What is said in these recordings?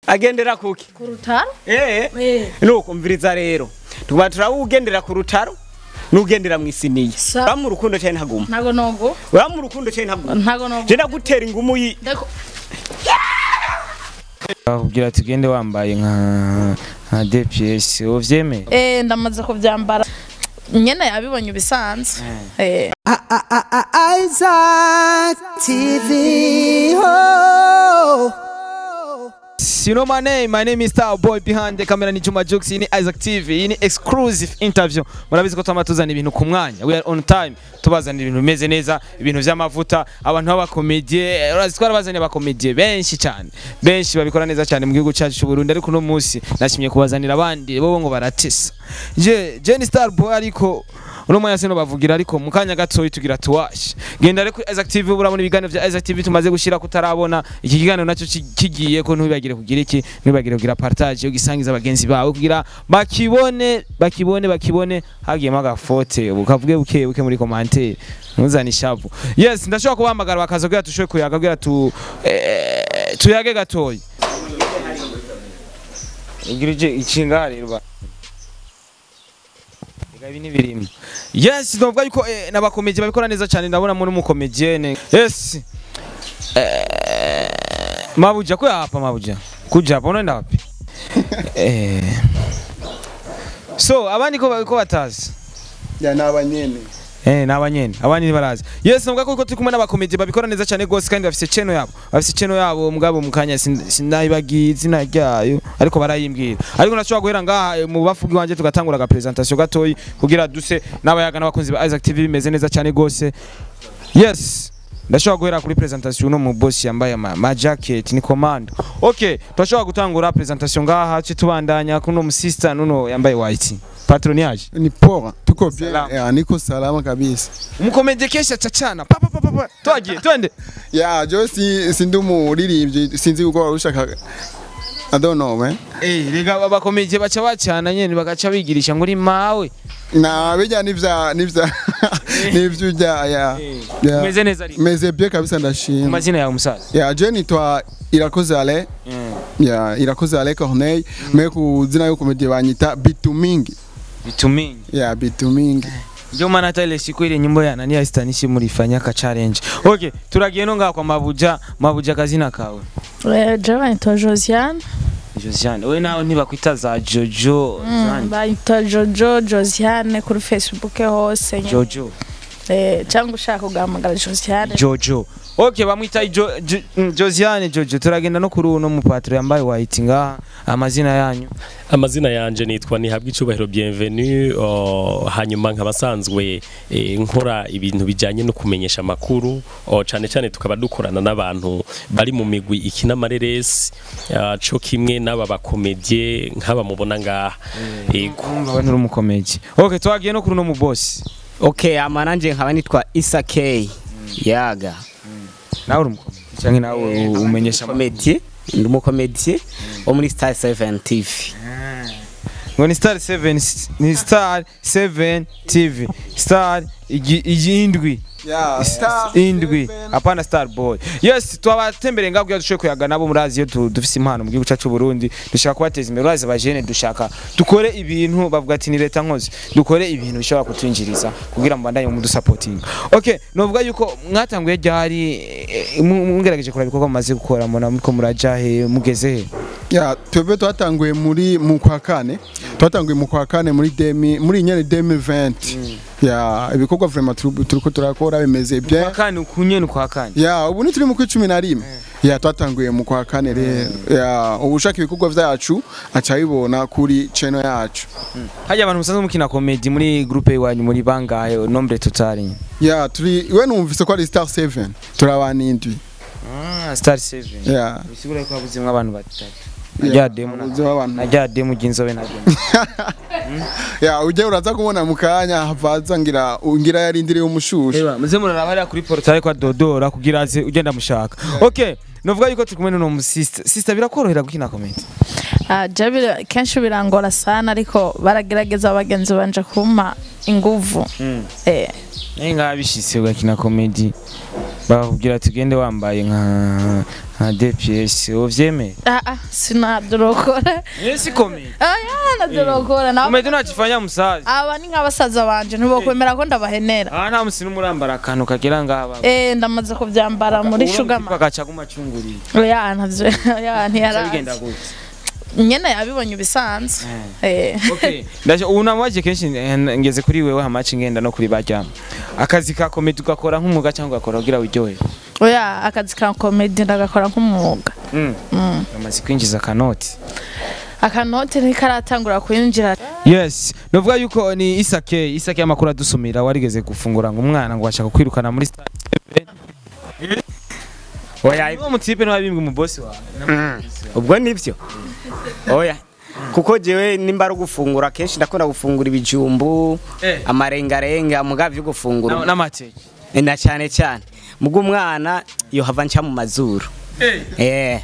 agendera kuki ku rutaro eh Eh. nuko mviriza rero tuba turawugendera ku rutaro nugendera mu isiniya Sa- ura mu rukundo cyane ntaguma ntago nogo ura mu rukundo cyane ntaguma ntago nogo je ndagutera ingumu yi Ndako- bakubwira tugende wambaye nka nka DPS uvyemeye eh ndamaze kubyambara nyene yabibonye bisanzwe eh Isaac TV. Oh. You know my name, my name is Star Boy behind the camera ni Juma Jux, iyi ni Isaac TV, iyi ni exclusive interview. Murabizi ko twama tuzana ibintu ku mwanya. We are on time. Tubazana ibintu bimeze neza, ibintu vy'amavuta, abantu b'abakomedie, urazi twarabazanye abakomedie benshi cyane. Benshi babikora neza cyane mu gihugu cyacu cy'u Burundi ariko no munsi nashimye kubazanira abandi bo ngo baratesa. Je, je ni Star Boy ariko uno mwanya sino bavugira ariko mu kanya gatoyi tugira tuwashe genda rero kuri Isaac TV urabona ibiganiro vya Isaac TV tumaze gushira kutarabona iki kiganiro nacyo ki- kigiye ko ntubagire kugira iki ntubagire kugira partage yo gisangiza abagenzi bawe kugira bakibone bakibone bakibone hagiyemo agafote bukavuge buke buke muri commentaire ntuzane ishavu yes ndashobora kubahamagara bakaza kugira tushobe kuyaga kugira tu eh, tuyage gatoyi igirije ikinga rero ba Ega ibi ni birimo. Yes, ndavuga yuko eh, n'abakomeje babikora neza cyane ndabona muri umukomedienne. Yes. Eh, mabuja ko hapa mabuja. Kuja hapa unaenda wapi? eh. So, abandi ko ko batazi. Ya nabanyene. Eh, n'abanyene abandi barazi yes navuga ko turi kumwe n'abakomedi babikora neza cyane gose kandi bafise channel yabo bafise channel yabo mugabo mukanya sinayibagiye izina ryayo ariko barayimbwira ariko nashobora guhera ngaha eh, mu bafugi wanje tugatangura aga presentation gatoyi kugira duse n'abayaga n'abakunzi ba Isaac TV bimeze neza cyane gose yes ndashobora guhera kuri presentation no mu boss yambaye ama, ma jacket ni command okay turashobora gutangura presentation ngaha cyo tubandanya kuno mu sister nuno yambaye white patronage Ni poa. Tuko bien. Salama. Ya, niko salama kabisa. umukomedi kesha cacana pa pa pa pa pa twagiye twende Ya, jo si sindi umuririmbyi sinzi uko warushaka. I don't know, man. eh rega abakomedi baca bacana nyene bagaca bigirisha ngo uri mawe Na bijya nivya nivya nivyo ujya ya. ya. umeze neza ariko Meze bien kabisa ndashima. amazina yawe musaza Ya, je nitwa Irakoze Ale. Ya, Irakoze Ale Corneille. Me ku zina yo komedie banyita Bitumingi. bitumingi Ya, Bitumingi. ndio maana hata ile siku ile nyimbo ya nani ya stanishi mulifanya ka challenge okay turagiye no ngaha kwa mabuja mabuja kazina kawe eh je bayita Josiane Josiane we nawe ntibakwita za Jojo zandi bayita Jojo Josiane kuri Facebook hose nyene. Jojo eh cyangwa ushaka kugamagara Josiane Jojo okay bamwita jo, jo, mm, Josiane Jojo turagenda no kuri uno mupatro yambaye white ngaha amazina yanyu amazina yanje nitwa nihabwa icubahiro bienvenue oh, hanyuma nkaba nsanzwe eh, nkora ibintu bijanye no kumenyesha amakuru oh, cane cane tukaba dukorana n'abantu bari mu migwi ikina amareresi ah, co kimwe n'aba bakomedie nk'aba mubona ngaha yego Urumva we nturi umukomedi okay twagiye no kuri uno mu boss okay ama nanje nkaba nitwa Isa K yaga nawe uri umukomedi cyangwa nawe umenyesha amakuru? komedie ndi umukomedie wo muri Star 7 TV ngo ni star 7 ni star 7 tv star igi- igindwi Ya, indwi apana star boy yes twabatembereye ngaho kugira dushoboye kuyaga nabo murazi iyo tu- dufise impano mu gihugu cyacu c'u Burundi dushaka kubateza imbere urazi abajene dushaka dukore ibintu bavuga ati ni leta nkozi dukore ibintu bishobora kutwinjiriza kugira mbandanye mu dusapotinga okay novuga yuko mwatanguye ryari eh, mu- mugerageje kuraba ibikorwa mumaze gukora mbona muriko muraja he mugeze he Ya, twebwe twatanguye muri mu kwa kane twatanguye mu kwa kane muri demi muri nyene 2020 ya ibikorwa vraiment turi- turiko turakora bimeze bien kwa kane ukunyene kwa kane ya ubu ni turi mu kwa cumi na rimwe ya twatanguye mu kwa kane rero ya ubu ushaka ibikorwa vyacu aca abibona kuri channel yacu hajya abantu musanzwe mukina comedy muri groupe iwanyu muri bangahe nombre total ya turi we numvise ko ari star 7 turi abantu indwi ah star 7 ya bisigura ko habuzimwe abantu batatu Ya, najya demu habuzimwo abantu. najya demu ginzobe na demu ya ujya uraza kubona mu kanya havaza ngira ngira yarindiriye umushushu Ewa, muze muraraba hariya kuri portail kwa Dodora kugira aze ugenda mushaka. Okay, novuga yuko turi kumwe n'uno mu sister. Sister birakorohera gukina comedy. Ah, je bira- kenshi birangora sana ariko baragerageza abagenzi banje kumpa inguvu eh Naye ngaha bishitse ugakina comedy. Bakubwira tugende wambaye nka nka DPS uvyemeye Ah, ah, sinadorokora Yes komedi aya nadorokora nabo komedi unachifanya musazi aba ni nk'abasaza banje ntibokwemera ko ndabahenera ah nta musi n'umurambara akantu kagira ngaha eh ndamaze kubyambara muri shugama agaca gumacunguriye oya ntavyo oya bigenda ntiyarazi gute nyene yabibonye ibisanzwe eh okay ndaje ubu namubaje kenshi eh, ngeze kuri wewe hamaci ngenda no kuri baryama akazi ka komedi ugakora nk'umwuga cyangwa ugakora kugira wiryohe oya akazi ka komedi ndagakora nk'umwuga mm. Mm. amaze kwinjiza akanoti akanote ntikaratangura kwinjira yes novuga yuko ni isake isake y'amakuru adusumira warigeze gufungura ngo umwana ngo bashaka kwirukana muri stade oya uwo mutipe n'abimbwe mu boss wawe ubwo nibyo oya kuko jewe nimba ari ugufungura kenshi ndakunda gufungura ibijumbu Eh. amarengarenga muga vyo gufungura n'amateke Eh, na cyane cyane muga umwana yo hava nca mu mazuru eh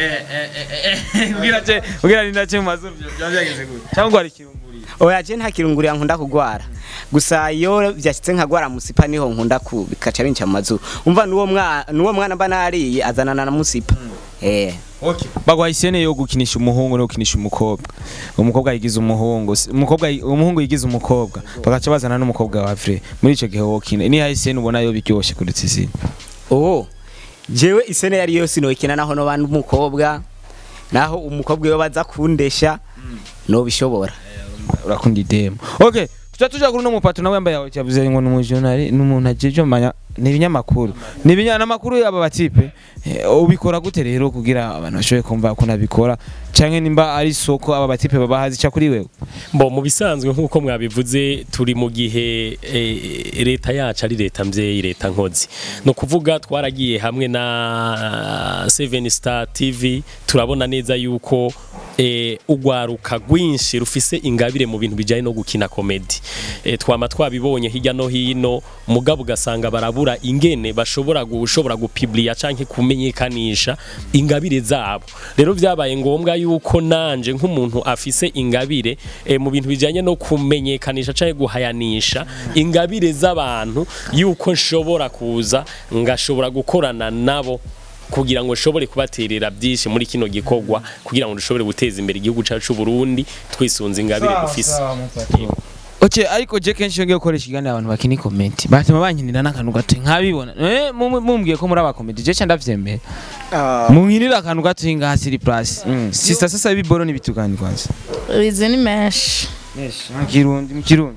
ubwira je ubwira ni nace mu mazuru byo byageze gute cyangwa ari kirunguriye oya je nta kirungurira nkunda kugwara gusa iyo byashyitse nkagwara musipa niho nkunda ku bikaca binca mu mazuru umva nuwo mwana nuwo mwana mba nariye azanana na musipa eh Okay. Bagwa isene yo gukinisha umuhungu no gukinisha umukobwa. Umukobwa yigize umuhungu, si- umukobwa yi- umuhungu yigize umukobwa. Bagaca bazana n'umukobwa wa Fre. Muri ico gihe wokina. Ni isene ubona yo biryoshe kurutse izina. oh jewe isene yari yose nokina naho no bantu umukobwa naho umukobwa iyo baza kundesha no bishobora Urakunda idemo. Okay. Tuca tuja kuri no mupato nawe yambaye yawe cyavuze ngo n'umujonari n'umuntu ajeje manya ni ibinyamakuru. Ni ibinyamakuru y'aba batipe. Eh, ubikora gute rero kugira abantu bashoboye kumva ko nabikora canke nimba ari soko aba batipe babahazi ca kuri wewe. Bo mu bisanzwe nk'uko mwabivuze turi mu gihe eh, leta yacu ari leta mvyeyi leta nkozi no kuvuga twaragiye hamwe na Seven Star TV turabona neza yuko eh, ugwaruka rwinshi rufise ingabire mu bintu bijanye no gukina komedi eh, twama twabibonye hirya no hino mugabo ugasanga barabura ingene bashobora gushobora gupubliya canke kumenyekanisha ingabire zabo rero vyabaye ngombwa yuko nanje nk'umuntu afise ingabire eh, mu bintu bijanye no kumenyekanisha canke guhayanisha ingabire z'abantu yuko nshobora kuza ngashobora gukorana nabo kugira ngo nshobore kubaterera byinshi muri kino gikorwa kugira ngo dushobore guteza imbere igihugu cyacu c'u Burundi twisunze ingabire dufise Oche ariko je kenshi yongeye gukoresha ikiganiro abantu bakini comment. Batuma bankinira n'akantu gato nkabibona. Eh mu- mumbwiye ko muri aba comment je cyanda vyemera. Munkinira akantu gato hinga hasiri plus. Sister sasa ibiboro nibitugani kwanza. izi ni menshi Yes, mu kirundi mu kirundi.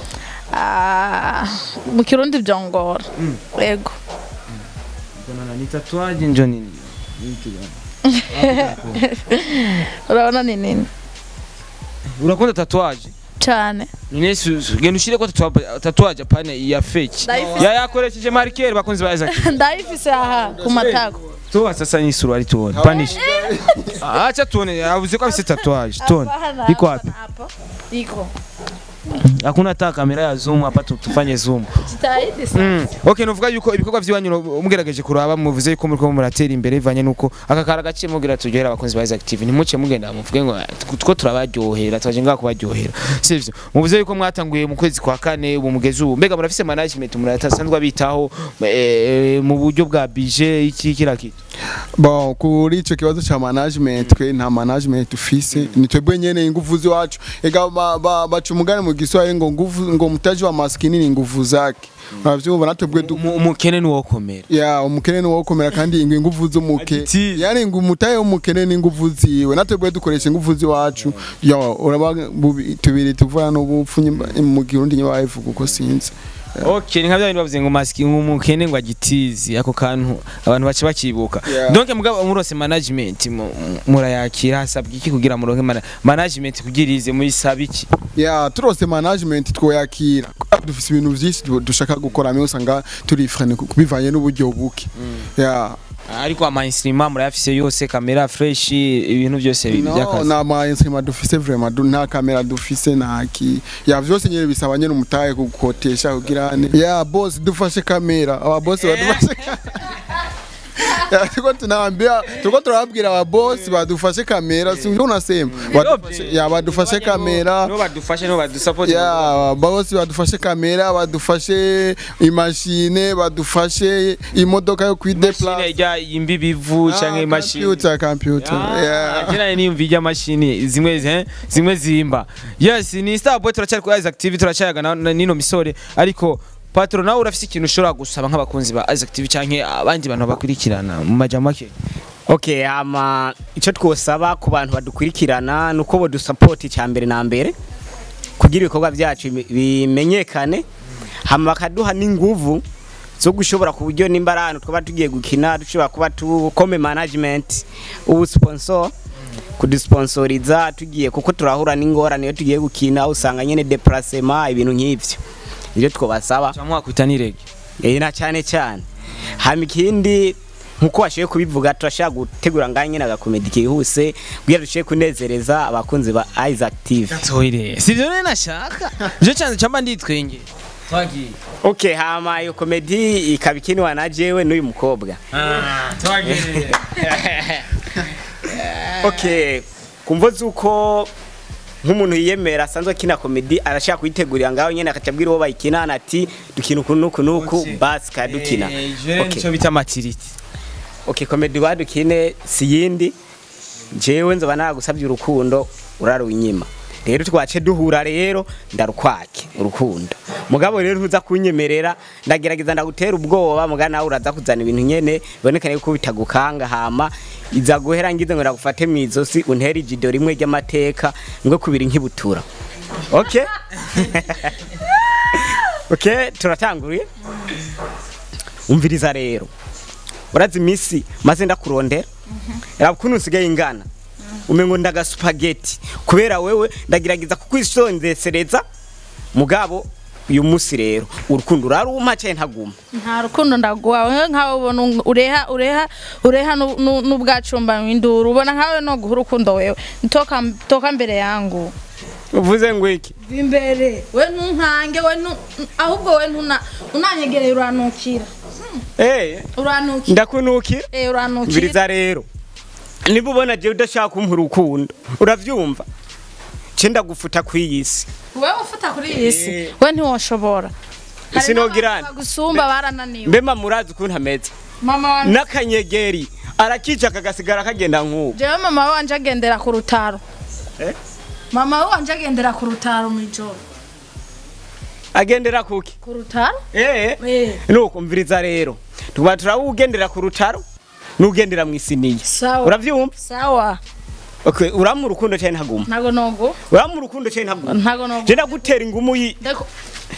Ah, mu kirundi byongora yego Mbona ni tatuage njo nini? Nibitugani. urabona ni nini Urakunda tatuage? cyane Nine susu. Genda ushire ko tatuage tatuage pane ya fake. Ndayifise. Ya yakoresheje marker bakunzi ba Isaac. ndayifise aha ku matako Tuwa sasa ni suruali tuone. Panisha. Acha tuone, avuze ko afise tatuage. Tuone. Hapana, Iko hapana, wapi? hapa. iko Hakuna hata kamera ya zoom hapa tu- tufanye zoom. jitahidi sana Mm. Okay, nuvuga yuko ibikorwa by'iwanyu no- mugerageje kuraba muvuze yuko muri ko muratera imbere ivanye nuko aka kara gaciye mugira turyohera abakunzi ba Isaac TV ntimuce mugenda muvuge ngo two turabaryohera twaje ngaha kubaryohera sivyo muvuze yuko mwatanguye mu kwezi kwa kane ubu mugeze ubu mbega murafise management muratasanzwe bitaho eh, mu buryo bwa budget iki kira kitu Bon, kuri ico kibazo cha management twe nta management dufise ni twebwe nyene inguvu ziwacu ega ba- ba- baca umugani mu Kiswahili ngo nguvu ngo mtaji wa maskini ni nguvu zake uravyumva natwebwe du Umu- umukene ni wokomera ya umukene ni wokomera kandi ingwe inguvu z'umuke Agitiye. yani ngo umutaye w'umukene ni inguvu ziwe natwebwe dukoresha inguvu ziwacu yo uraba bubi- tubiri tuvuga n'ubupfu nyimba- mu Kirundi nyiba ivuga uko sinzi Okay, ni nka bya bintu bavuze ngo maski umukene ngo agitizi ako kantu abantu bace bakibuka. Yeah. Donc mugabo murose management mu- mu- murayakira hasabwa iki kugira muronke mana- management kugira ize muri sabiki. ya turose management twoyakira dufise ibintu vyinshi du- dushaka gukora mwe usanga turi frene bivanye n'uburyo buke ya Ariko ama instrument murayafise yose kamera fresh ibintu byose no byakazi. na ma instrument dufise vraiment du- nta kamera dufise nta ki ya vyose nyene bisaba nyene umutaye gukotesha kugira ne ya boss dufashe kamera aba boss badufashe Ya, tuko tunaambia tuko tunababwira aba boss badufashe kamera si unasema badufashe ya badufashe kamera no badufashe no badusupport ya boss badufashe kamera badufashe imashine badufashe imodoka yo mashine kwideplace ijya imbibi ivu canke imashini computer computer yeah Jena niyumva ijya mashini zimwe eh, zimwe zimba yes ni Starboy turacyari kuri Isaac TV turacyayaga na- na- nino misore ariko Patro nawe urafise ikintu ushobora gusaba nk'abakunzi ba Isaac TV canke abandi bantu bakurikirana mu majambo make okay ama icyo twosaba ku bantu badukurikirana ni uko bodusapoti cya mbere na mbere kugira ibikorwa byacu bime- bimenyekane hama bakaduha n'inguvu zo gushobora ku buryo nimba ari ahantu twaba tugiye gukina dushobora kuba tukome management ubu sponsor kudusponsoriza tugiye kuko turahura n'ingorane iyo tugiye gukina usanga nyine deplacement ibintu nk'ivyo ibyo twobasaba cyangwa mwakwita n'irege Eh na cyane cyane hama ikindi nkuko washoboye kubivuga turashaka gutegura ngaho nyine agakomedi kihuse kugira dushoboye kunezereza abakunzi ba Isaac TV toire sivyo nene nashaka je cyane cyamba nditwenge twagiye okay hama iyo komedi ikaba ikinwa na jewe n'uyu mukobwa twagiye okay kumvo zuko nk'umuntu yiyemera asanzwe akina komedi arashaka kuyitegurira ngaho nyine akacabwira uwo bayikinana ati dukina uku n'uku n'uku basi kadukina je Okay. nico bita matiriti okay komedi badukine si yindi jewe nzoba nagusabye urukundo urarunyima rero twace duhura rero ndarukwake urukundo mugabo rero ntuza kunyemerera ndagerageza ndagutera ubwoba muga nawe uraza kuzana ibintu nyene bibonekane yuko bitagukanga hama iza guhera ngize ngo ndagufate mu izosi untere ijido rimwe ry'amateka ngwe kubiri nkibutura okay okay turatanguriye umviriza rero urazi imisi maze ndakurondera raba ukuntu usigaye ingana umengo ndaga spaghetti kubera wewe ndagerageza kukwisonzesereza mugabo uyu musi rero urukundo uraruma cyane ntaguma nta rukundo ndaguha wewe nkawe ubona un- ureha ureha ureha nu- nu- n'ubwacumba induru ubona nkawe no guha urukundo wewe toka toka mbere yangu uvuze ngo iki imbere we ntunkange we ntu- ahubwo we ntuna unanyegereye uranukira eh uranukira ndakunukira eh uranukira mviriza rero niba ubona jewe udashaka kumpa urukundo uravyumva ce ndagufuta kw'iyisi wewe ufata kuri iyi si Eh. we ntiwoshobora isi nogirana gusumba barananiwe mbe mamurazi ukuntu ameze mama wanje n'akanyegeri arakica kagasigara kagenda nk'ubu jewe mama wanje agendera ku rutaro Eh? mama wanje agendera ku rutaro mw'ijoro agendera kuki ku rutaro eh eh nuko mviriza rero tuba turawugendera ku rutaro n'ugendera mu isiniya sawa uravyumva sawa okay uramu urukundo cyane ntaguma ntago nogo uramu urukundo cyane ntaguma ntago nogo je ndagutera ingumu yi Ndako-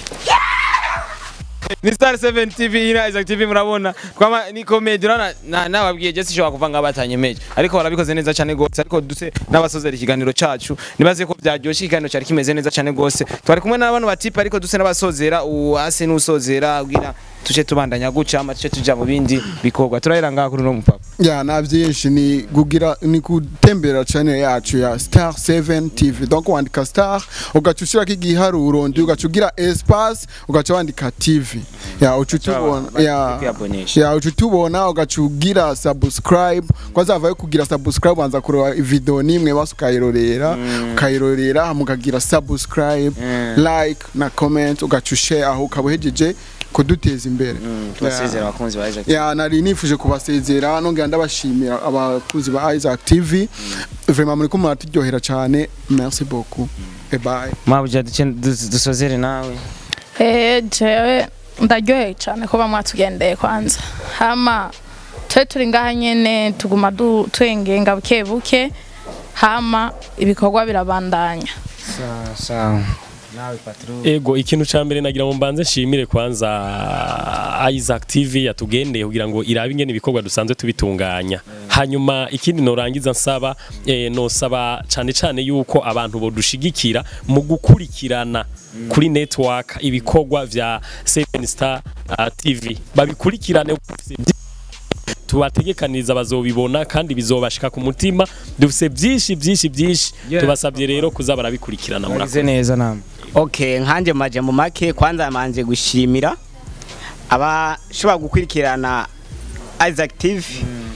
ni Star 7 TV ina Isaac TV murabona twama ni comedy urana na nababwiye je sishobora kuva nga batanyemeje ariko barabikoze neza cyane gose ariko duse n'abasozera ikiganiro cacu nibaze ko byaryoshye ikiganiro cyari kimeze neza cyane gose twari kumwe n'abantu batipa ariko duse n'abasozera uwase n'usozera ubwira tuce tubandanya guca ama tuce tuja mu bindi bikorwa turahera ngaha kuri no mupapa ya na byinshi ni kugira ni gutembera channel yacu ya Star 7 TV donc wandika Star ugaca ushirako igiharuro ndi ugaca ugira espace ugaca wandika TV ya uca utubona ya kwiabonesha. ya uca utubona ugaca ugira subscribe kwanza havayo kugira subscribe wanza kureba video nimwe basi ukayirorera ukayirorera hama ukagira subscribe like na comment ugaca ushare aho ukaba uhejeje kuduteza imbere tubasezera abakunzi ba Isaac ya nari nifuje kubasezera nongera ndabashimira abakunzi ba Isaac TV vraiment muri ko muraturyohera cyane merci beaucoup et bye mabuja duce dusozere nawe eh jewe ndaryoheye cyane kuba mwatugendeye kwanza hama twe turi ngaha nyene tuguma du- twengenga buke buke hama ibikorwa birabandanya sawa sawa nawe patro Ego ikintu ca mbere nagira ngo mbanze nshimire kwanza Isaac TV yatugendeye kugira ngo irabe ingene ibikorwa dusanzwe tubitunganya. Hanyuma ikindi norangiza nsaba eh, nosaba cane cane yuko abantu bodushigikira mu gukurikirana kuri network ibikorwa vya Seven Star uh, TV babikurikirane tubategekaniriza bazobibona kandi bizobashika ku mutima dufise byinshi byinshi byinshi Yeah. tubasabye rero kuza barabikurikirana muragize murakoze neza namwe okay nkanje maje mu make kwanza manje gushimira abashobora gukurikirana Isaac TV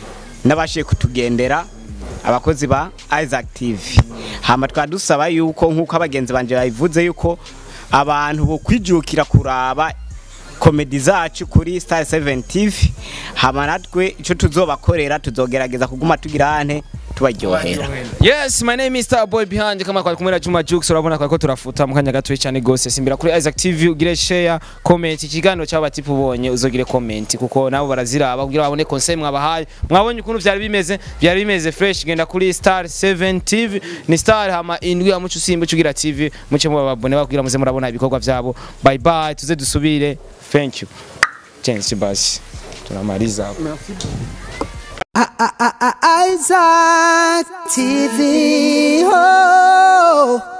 n'abashiye kutugendera abakozi ba Isaac TV hama twadusaba yuko nk'uko abagenzi banje babivuze yuko abantu bo kwijukira kuraba komedi zacu kuri Star 7 TV hama natwe ico tuzobakorera tuzogerageza kuguma tugira ante tubaryohera Yes, my name is Star Boy behind kama kwa kumera Juma Jux urabona kwa ko turafuta mu kanya gato cyane gose simbira kuri Isaac TV ugire share comment ikiganiro cy'aba tipu ubonye uzogire comment kuko nabo baraziraba kugira babone conseil mwabahaye mwabonye ukuntu byari bimeze byari bimeze fresh genda kuri Star 7 TV ni Star hama indwi ya mucu simba ugira TV muce mu babone bakubwira muze murabona ibikorwa byabo bye bye tuze dusubire thank you Chance basi tunamaliza hapo Isaac TV. Oh.